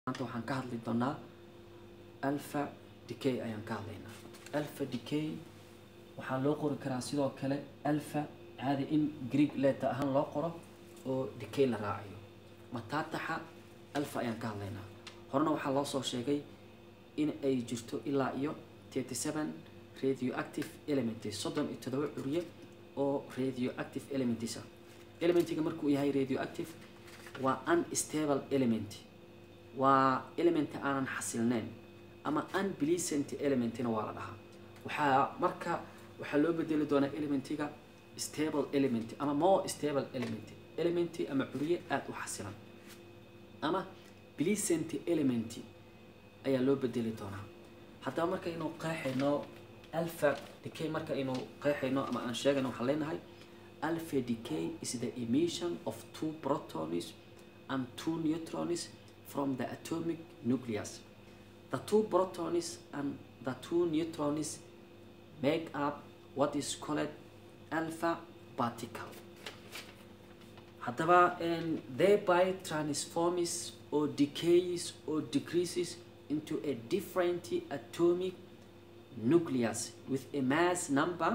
maanta waxaan ka hadli doonaa alpha decay ayaan ka hadlaynaa alpha decay waxaa loo qori karaa sidoo kale alpha caadi in greek letter ahaan loo qoro oo decay la raacayo mataataxa alpha ayaan ka hadlaynaa horena waxaa loo soo sheegay in ay jirto ilaa iyo thirty seven radioactive elements soddon iyo todoba curye oo radioactive elements ah elementiga markuu yahay radioactive waa unstable element waa element aanan xasilneyn ama unpleasant elementina waa la dhahaa waxaa marka waxaa loo bedeli doonaa elementiga stable element ama more stable element element ama curye aada u xasilan ama pleasant element ayaa loo bedeli doonaa haddaba markaynu qeexayno alpha decay markaynu qeexayno ama aan sheegayno waxaan leenahay alpha decay is the emission of two protons and two neutrons from the atomic nucleus. The two protons and the two neutrons make up what is called alpha particle. Haddaba thereby transforms or decays or decreases into a different atomic nucleus with a mass number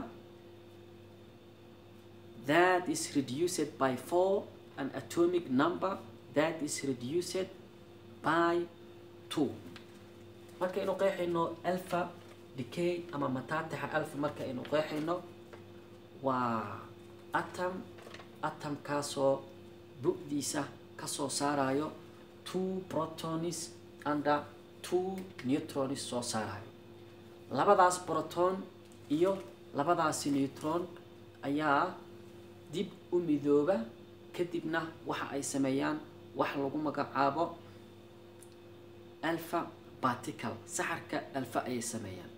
that is reduced by 4 an atomic number that is reduced by 2 markaynu qeexayno alpha decay ama mataataxa alpha markaynu qeexayno waa atom atomkaasoo bu-diisa kasoo saarayo two protons under two neutrons soo saarayo labadaas proton iyo labadaasi neutron ayaa dib u midooba kadibna waxa ay sameeyaan wax lagu magacaabo alpha particle saxarka alpha ayay sameeyaan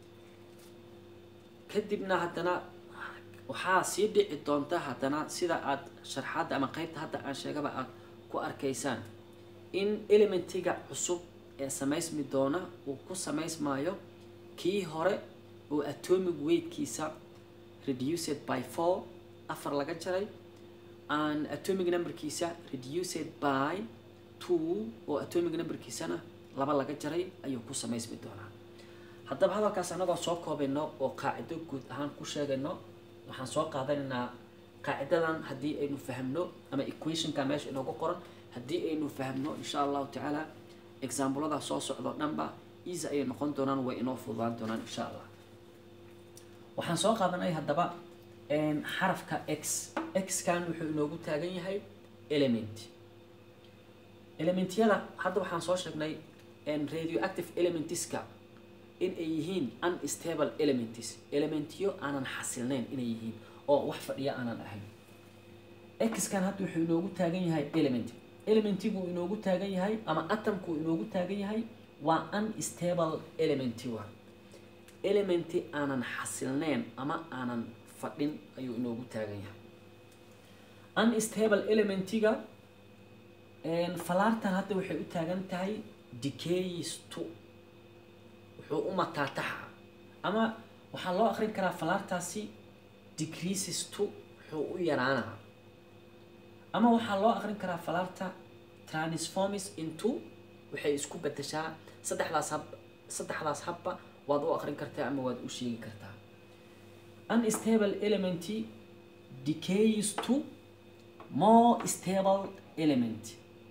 kadibna haddana waxaa sii dhici doonta haddana sida aada sharxaadda ama qeybta hadda aan sheegaba aad ku arkaysaan in elementiga cusub ee samaysmi doona uu ku samaysmaayo kii hore oo atomic weightkiisa reduced by four afar laga jaray an atomic numberkiisa reduced by two oo atomic numberkiisana laba laga jaray ayuu ku samaysmi doonaa haddaba hadalkaas anagoo soo koobayno oo qaacido guud ahaan ku sheegayno waxaan soo qaadanaynaa qaacidadan haddii aynu fahmno ama equationka meesha inoogu qoran haddii aynu fahmno insha allahu tacaala examplada soo socdo dhanba easy ayay noqon doonaan way inoo fududaan doonaan insha allah waxaan soo qaadanay haddaba xarafka x x-kan wuxuu inoogu taagan yahay element elementyada hadda waxaan soo sheegnay radioactive elementiska in ay yihiin unstable elements elementyo aanan xasilnayn inay yihiin oo wax fadhiya aanan ahayn x-kan hadda wuxuu inoogu taagan yahay element elementigu inoogu taagan yahay ama atomku inoogu taagan yahay waa unstable elementi waa elementi aanan xasilnayn ama aanan fadhin ayuu inoogu taagan yahay unstable elementiga falaartan hadda waxay u taagan tahay decays to wuxuu u mataataxa ama waxaa loo akrin karaa falaartaasi decreases to wuxuu u yaraanaa ama waxaa loo akrin karaa falaarta transforms into waxay isku bedeshaa saddexdaas hab saddexdaas habba waad u akrin kartaa ama waad u sheegi kartaa unstable element decays to more stable element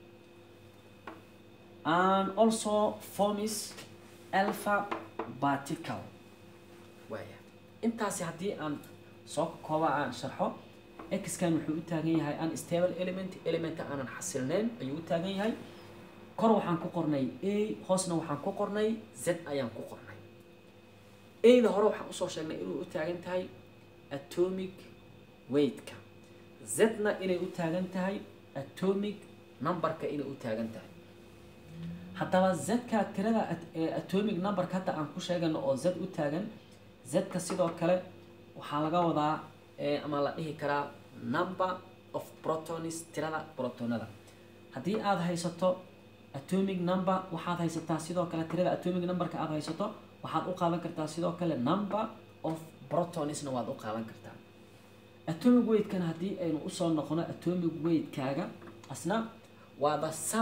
and also forms alpha particle waaya intaasi haddii aan soo kooba aan sharxo x-kan wuxuu u taagan yahay unstable element elementa aanan xasilnayn ayuu u taagan yahay kor waxaan ku qornay a hoosna waxaan ku qornay z ayaan ku qornay ada hore waxaan usoo sheegnay inuu u taagan tahay atomic weightka z-na inay u taagan tahay atomic numberka inay u taagan tahay haddaba z-ka tirada atomic numberka hadda aan ku sheegano oo z u taagan z-ka sidoo kale waxaa laga wadaa ama la dhihi karaa number of protons tirada protonada haddii aada haysato atomic number waxaad haysataa sidoo kale tirada atomic numberka aada haysato waxaad u qaadan kartaa sidoo kale number of protonsna waad u qaadan kartaa atomic weightkana haddii aynu usoo noqono atomic weightkaaga asna waa the sum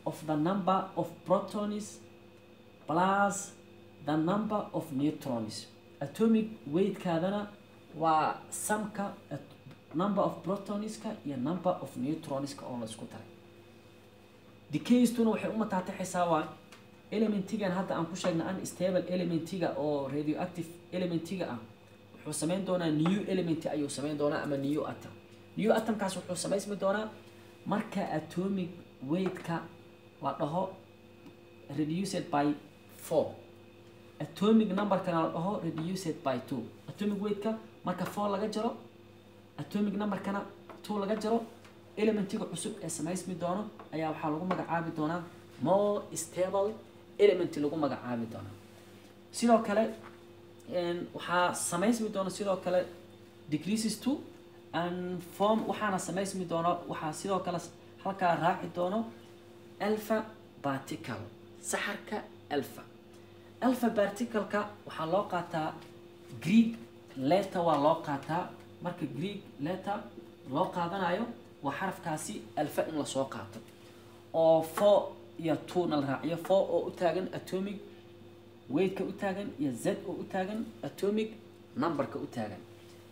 of the number of protons plus the number of neutrons atomic weightkaadana waa samka number of protonska iyo number of neutronska oo la isku daray decaystuna waxay u mataatixaysaa waa elementigan hadda aan ku sheegnay unstable elementiga oo radioactive elementiga ah wuxuu samayn doonaa new element ayuu samayn doonaa ama new atom new atomkaas wuxuu samaysmi doonaa marka atomic weightka la dhaho reduced by four atomic numberkana la dhaho reduced by two atomic weightka marka four laga jaro atomic numberkana two laga jaro elementiga cusub ee samaysmi doono ayaa waxaa lagu magacaabi doonaa more stable element lagu magacaabi doonaa sidoo kale waxaa samaysmi doona sidoo kale decreases to and form waxaana samaysmi doono waxaa sidoo kale halkaa raaci doono alpha particle saxarka alpha alpha particleka waxaa loo qaataa greek letter waa loo qaataa marka greek letter loo qaadanayo waa xarafkaasi alfa in lasoo qaato oo four iyo two na la raaciyo four oo u taagan atomic weightka u taagan iyo z oo u taagan atomic numberka u taagan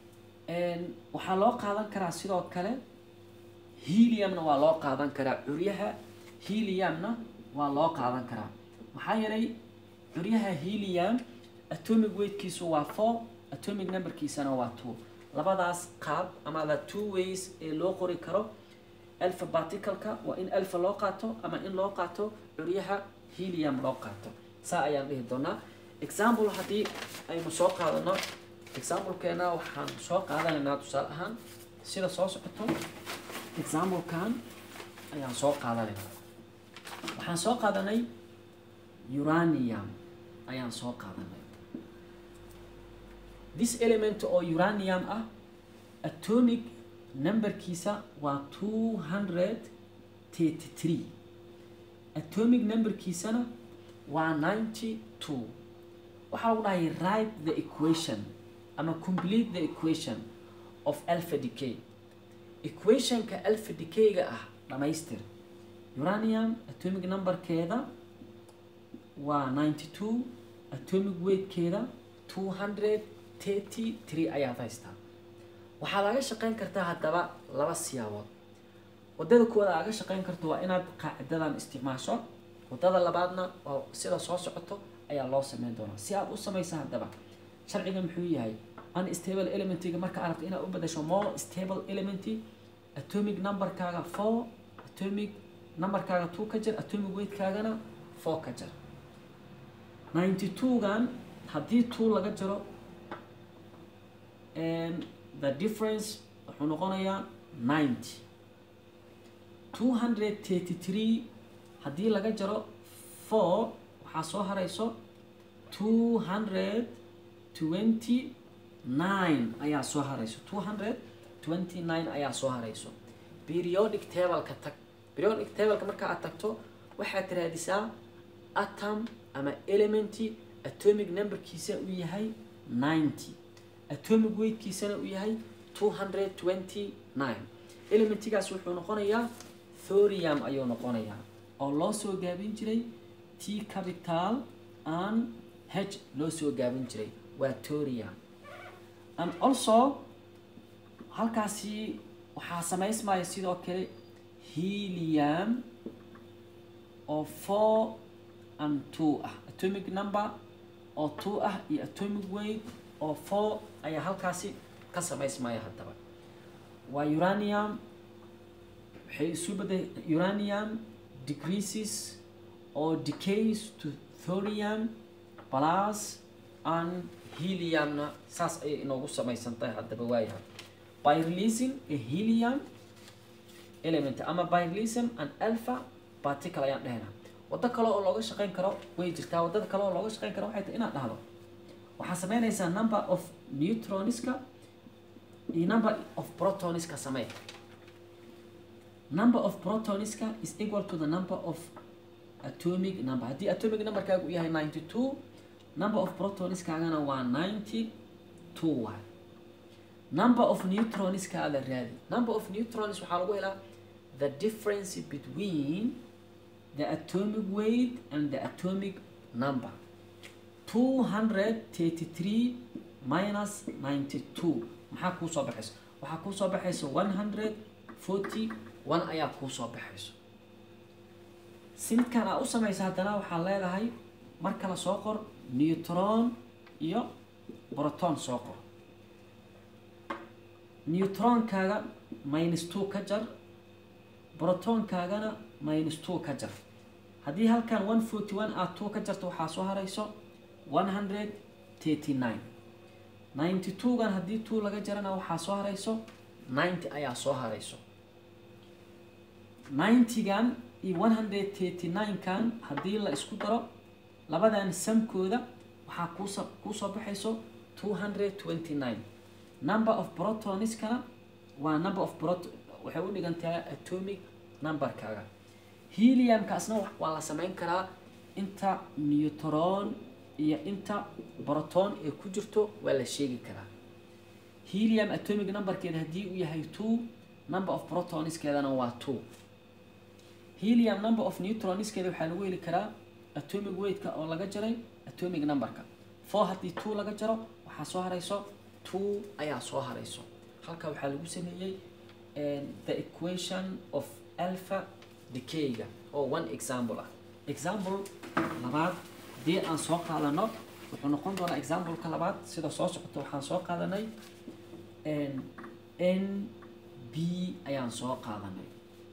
waxaa loo qaadan karaa sidoo kale heliumna waa loo qaadan karaa curyaha heliumna waa loo qaadan karaa maxaa yeelay curyaha helium atomic weightkiisu waa four atomic numberkiisana waa two labadaas qaab ama the two ways ee loo qori karo alpha particleka waa in alpha loo qaato ama in loo qaato curyaha helium loo qaato saa ayaan dhihi doonaa example haddii aynu soo qaadano examplekeena waxaan soo qaadanaynaa tusaale ahaan sida soo socoto examplekan ayaan soo qaadanaynaa waxaan soo qaadanay uranium ayaan soo qaadanay this element oo uranium ah atomic numberkiisa waa two hundred thirty three atomic numberkiisana waa ninety two waxaa lagu dhahay write the equation ama complete the equation of alpha decay equationka alpha decayga ah dhamaystir uranium atomic numberkeeda waa ninety two atomic weightkeeda two hundred thirty three ayaad haystaa waxaa laga shaqeyn kartaa haddaba laba siyaabood wadada koowaad aaga shaqeyn karto waa inaad qaacidadan isticmaasho wadada labaadna oo sida soo socoto ayaa loo sameyn doonaa si aad u samaysa haddaba sharciga muxuu yahay unstable elementiga marka aad rabto inaad u bedasho more stable element atomic numberkaaga four atomic numberkaaga two ka jir atomic weightkaagana four ka jir ninety two-gan haddii two laga jiro the difference wuxuu noqonayaa ninety two hundred thirty three haddii laga jaro four waxaa soo harayso two hundred twenty nine ayaa soo harayso two hundred twenty nine ayaa soo harayso periodic tableka tag periodic tableka marka aad tagto waxaad raadisaa atom ama elementi atomic numberkiisa uu yahay ninety atomic weightkiisana uu yahay two hundred twenty nine elementigaas wuxuu noqonayaa thorium ayuu noqonayaa oo loo soo gaabin jiray t capital and h loo soo gaabin jiray waa thorium and also halkaasi waxaa samaysmaya sidoo kale helium oo four and two ah atomic number oo two ah iyo atomic weight oo four ayaa halkaasi ka samaysmaya haddaba waa uranium waxay isu bedel uranium decreases or decays to thorium plus and heliumna saas ayay inoogu samaysan tahay haddaba waayahay by releasing a helium element ama by releasing an alpha particle ayaan dhehnaa waddo kale oo looga shaqeyn karo way jirtaa waddada kale oo looga shaqeyn karo waxay tahay inaad dhahdo waxaa sameynaysaa number of neutroniska iyo number of protoniska samee number of protoniska is equal to the number of atomic number haddii atomic numberkaagu uu yahay ninety two number of protoniskaagana waa ninety two waay number of neutroniskaada raadi number of neutrons waxaa lagu helaa the difference between the atomic weight and the atomic number 233 minus 92 maxaa kuu soo baxayso waxaa kuu soo baxayso 141 ayaa kuu soo baxayso si midkaan aa u samaysa haddana waxaa leedahay mar kale soo qor neutron iyo proton soo qor neutronkaaga minus two ka jar protonkaagana minus two ka jar haddii halkan one forty one aad two ka jarto waxaa soo harayso one hundred thirty nine ninety two gan haddii two laga jarana waxaa soo harayso ninety ayaa soo harayso ninety-gan iyo one hundred thirty nine kan haddii la isku daro labadan samkooda waxaa kuuso kuusoo baxayso two hundred twenty nine number of protoniskana waa number of prot waxay u dhigantahay atomic numberkaaga heliumkaasna waa la samayn karaa inta neutron iyo inta proton ee ku jirto waa la sheegi karaa helium atomic numberkeeda haddii uu yahay two number of protoniskeedana waa two helium number of neutroniskeeda waxaa lagu heli karaa atomic weightka oo laga jaray atomic numberka four haddii two laga jaro waxaa soo harayso two ayaa soo harayso halka waxaa lagu sameeyey the equation of alpha decayga oo one example ah example labaad haddii aan soo qaadano wuxuu noqon doonaa exampleka labaad sida soo socota waxaan soo qaadanay n b ayaan soo qaadanay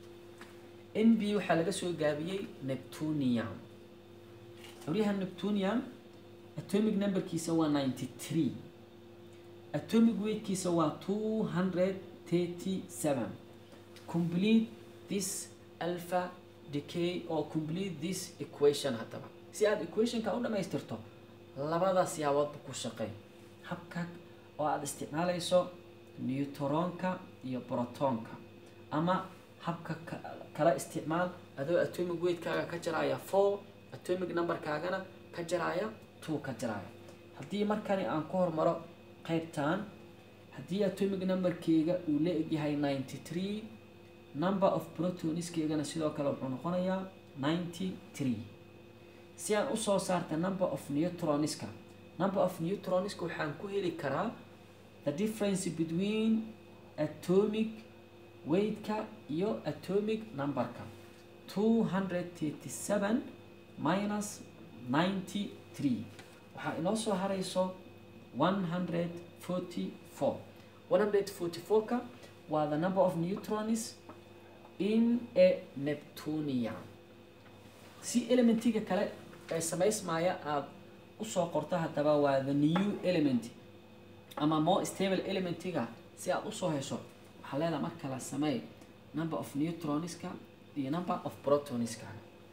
n b waxaa laga soo gaabiyey neptunium xoryaha neptunium atomic numberkiisa waa ninety three atomic weightkiisa waa two hundred thirty seven complete this alpha decay or complete this equation haddaba si aada equationka u dhamaystirto labada siyaaboodba ku shaqey habka oo aada isticmaalayso neutronka iyo protonka ama habka kala isticmaal adoo atomic weightkaaga ka jaraya four atomic numberkaagana ka jaraya two ka jaraya haddii markani aan ku hormaro qaybtan haddii atomic numberkeyga uu la egyahay ninety three number of protoniskeygana sidoo kale wuxuu noqonayaa ninety three si aan usoo saarta number of neutroniska number of neutroniska waxaan ku heli karaa the difference between atomic weightka iyo atomic numberka two hundred thirty seven minus ninety three waxaa inoo soo harayso one hundred forty four one hundred forty four-ka waa the number of neutrons in a neptunium si elementiga kale ee samaysmaya aada usoo qorto haddaba waa the new element ama more stable elementiga si aada usoo hesho waxaa leedaha marka la sameey number of neutroniska iyo number of protoniska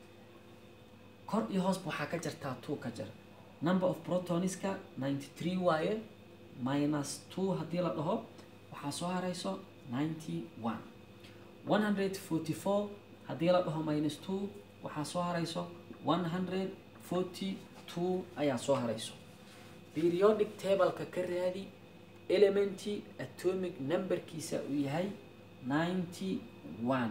kor iyo hoosba waxaa ka jartaa two ka jar number of protoniska ninety three waaye minus two haddii la dhaho waxaa soo harayso ninety one one hundred forty four haddii la dhaho minus two waxaa soo harayso one hundred forty two ayaa soo harayso periodic tableka ka raadi elementi atomic numberkiisa uu yahay ninety one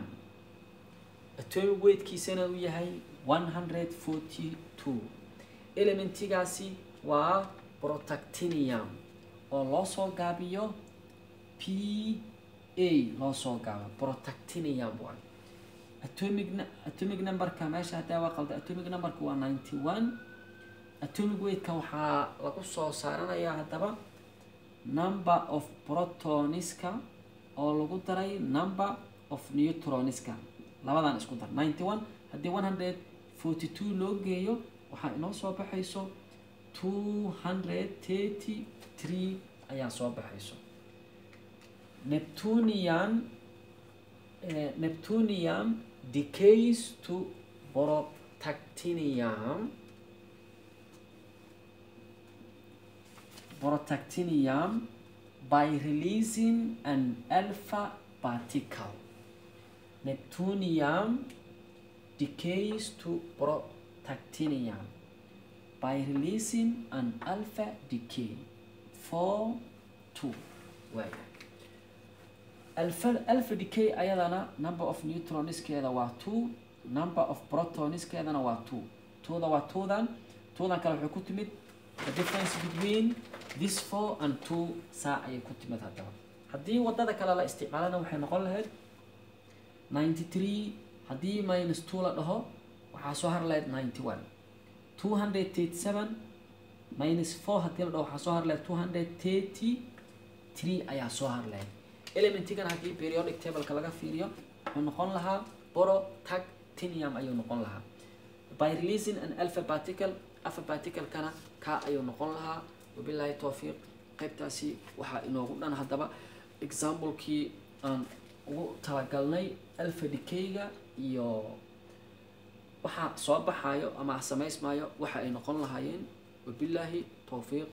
atomic weightkiisana uu yahay one hundred forty two elementigaasi waa protactinium oo loo soo gaabiyo p a loo soo gaabo protactinium waay atomic atomic numberka meesha haddaa waa qalda atomic numberka waa ninety one atomic weightka waxaa lagu soo saaranayaa haddaba number of protoniska oo lagu daray number of neutroniska labadan isku dar ninety one haddii one hundred forty two loo geeyo waxaa inoo soo baxayso two hundred thirty three ayaa soo baxayso neptunium uh, neptunium decays to protactinium protactinium by releasing an alpha particle neptunium decays to protactinium by releasing an alpha decay 4 2 waaya alpha alpha decay ayadana number of neutroniskeeda waa two number of protoniskeedana waa two twoda waa twodan twodan kale waxay ku timid the difference between this four and two saa ayay ku timid haddaba haddii wadada kale la isticmaalana waxay noqon lahayd ninety three haddii minus two la dhaho waxaa soo har lahayd ninety one two hundred thirty seven minus four haddii la dhaho waxaa soo har lahayd two hundred thirty three ayaa soo har lahayd elementigan haddii periodic tableka laga fiiriyo wuxuu noqon lahaa boro tag tinium ayuu noqon lahaa by releasing an alpha particle alpha particle-kana kaa ayuu noqon lahaa wabilaahi towfiiq qaybtaasi waxaa inoogu dhan haddaba examplekii aan ugu talagalnay alpha decayga iyo waxaa soo baxayo ama samaysmayo waxa ay noqon lahaayeen wabilaahi towfiiq